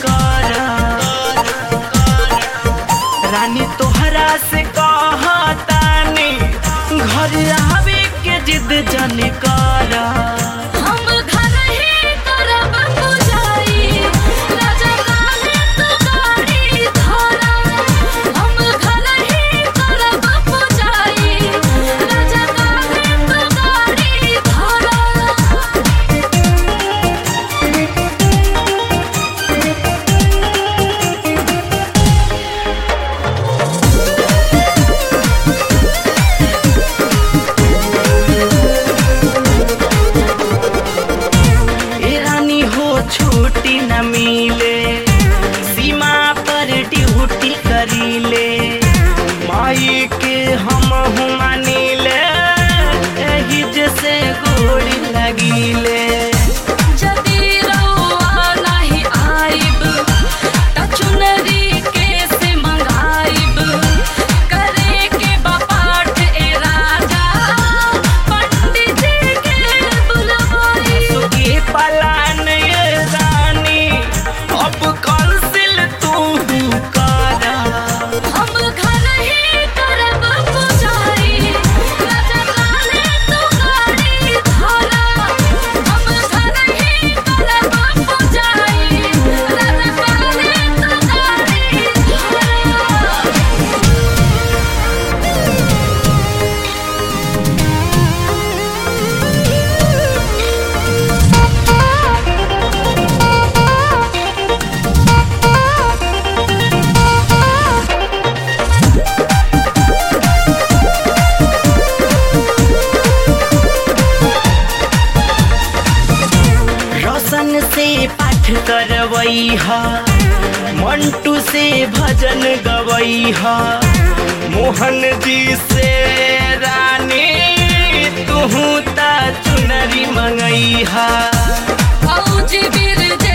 कर रानी तोहरा से कहतानी घर आवे के जिद जन कर हम घर ही करब पुजारी राजा काहे तू गाड़ी धरा हम घर ही करब पुजारी राजा काहे तू गाड़ी धरा ए रानी हो छुट्टी न मिले सीमा पर ड्यूटी करीले माई के हम मानिले एही जैसे गोड़ी लगिले जदी रउआ नाही आइब त चुनरी केसे मंगाइब करे के बापाठ ए राजा पंडित जी के बुलवाई सुखी पलान ये रानी अब कौंसिल तू कर हम घर ही करब पुजारी राजा काहे तू गाड़ी धरा हम घर ही करब पुजारी राजा काहे तू गाड़ी धरा रोशन से पाठ करवई हा मंटू से भजन गवई हा मोहन जी से रानी तू ता चुनरी मंगई हा फौजी बिरजा